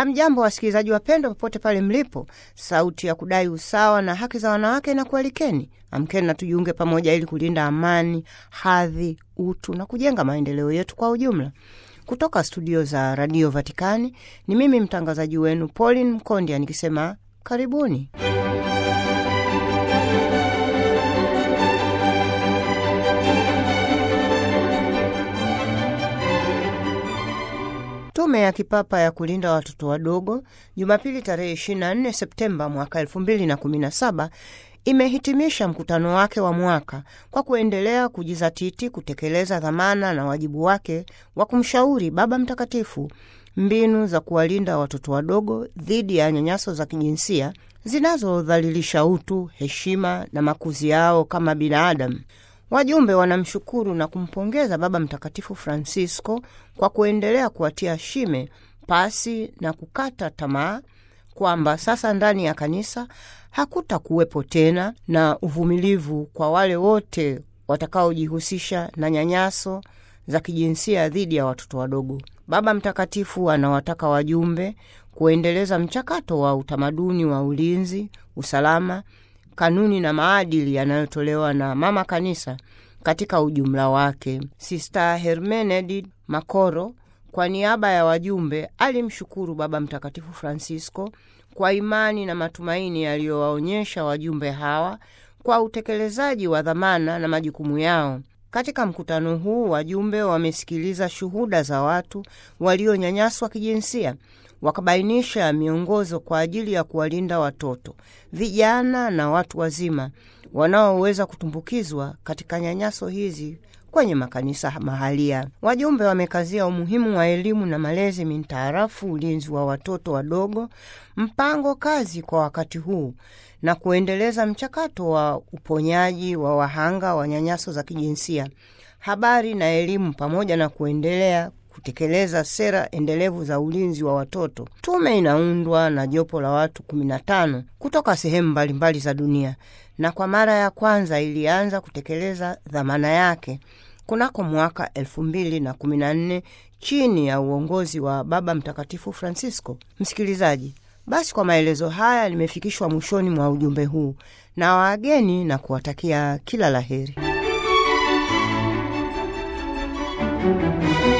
Hamjambo wasikilizaji wapendwa, popote pale mlipo. Sauti ya kudai usawa na haki za wanawake na kualikeni, amkeni na tujiunge pamoja ili kulinda amani, hadhi, utu na kujenga maendeleo yetu kwa ujumla. Kutoka studio za Radio Vatikani ni mimi mtangazaji wenu Pauline Mkondia nikisema karibuni. Tume ya Kipapa ya kulinda watoto wadogo Jumapili tarehe 24 Septemba mwaka 2017 imehitimisha mkutano wake wa mwaka kwa kuendelea kujizatiti kutekeleza dhamana na wajibu wake wa kumshauri Baba Mtakatifu mbinu za kuwalinda watoto wadogo dhidi ya nyanyaso za kijinsia zinazodhalilisha utu, heshima na makuzi yao kama binadamu. Wajumbe wanamshukuru na kumpongeza Baba Mtakatifu Francisco kwa kuendelea kuwatia shime pasi na kukata tamaa kwamba sasa ndani ya kanisa hakuta kuwepo tena na uvumilivu kwa wale wote watakaojihusisha na nyanyaso za kijinsia dhidi ya watoto wadogo. Baba Mtakatifu anawataka wajumbe kuendeleza mchakato wa utamaduni wa ulinzi, usalama kanuni na maadili yanayotolewa na Mama Kanisa katika ujumla wake. Sista Hermenegilda Makoro kwa niaba ya wajumbe alimshukuru Baba Mtakatifu Francisco kwa imani na matumaini yaliyowaonyesha wajumbe hawa kwa utekelezaji wa dhamana na majukumu yao. Katika mkutano huu wajumbe wamesikiliza shuhuda za watu walionyanyaswa kijinsia wakabainisha miongozo kwa ajili ya kuwalinda watoto, vijana na watu wazima wanaoweza kutumbukizwa katika nyanyaso hizi kwenye makanisa mahalia. Wajumbe wamekazia umuhimu wa elimu na malezi mintaarafu, ulinzi wa watoto wadogo, mpango kazi kwa wakati huu na kuendeleza mchakato wa uponyaji wa wahanga wa nyanyaso za kijinsia, habari na elimu, pamoja na kuendelea kutekeleza sera endelevu za ulinzi wa watoto. Tume inaundwa na jopo la watu 15 kutoka sehemu mbalimbali za dunia na kwa mara ya kwanza ilianza kutekeleza dhamana yake kunako mwaka 2014 chini ya uongozi wa Baba Mtakatifu Francisco. Msikilizaji, basi kwa maelezo haya limefikishwa mwishoni mwa ujumbe huu na wageni na kuwatakia kila laheri.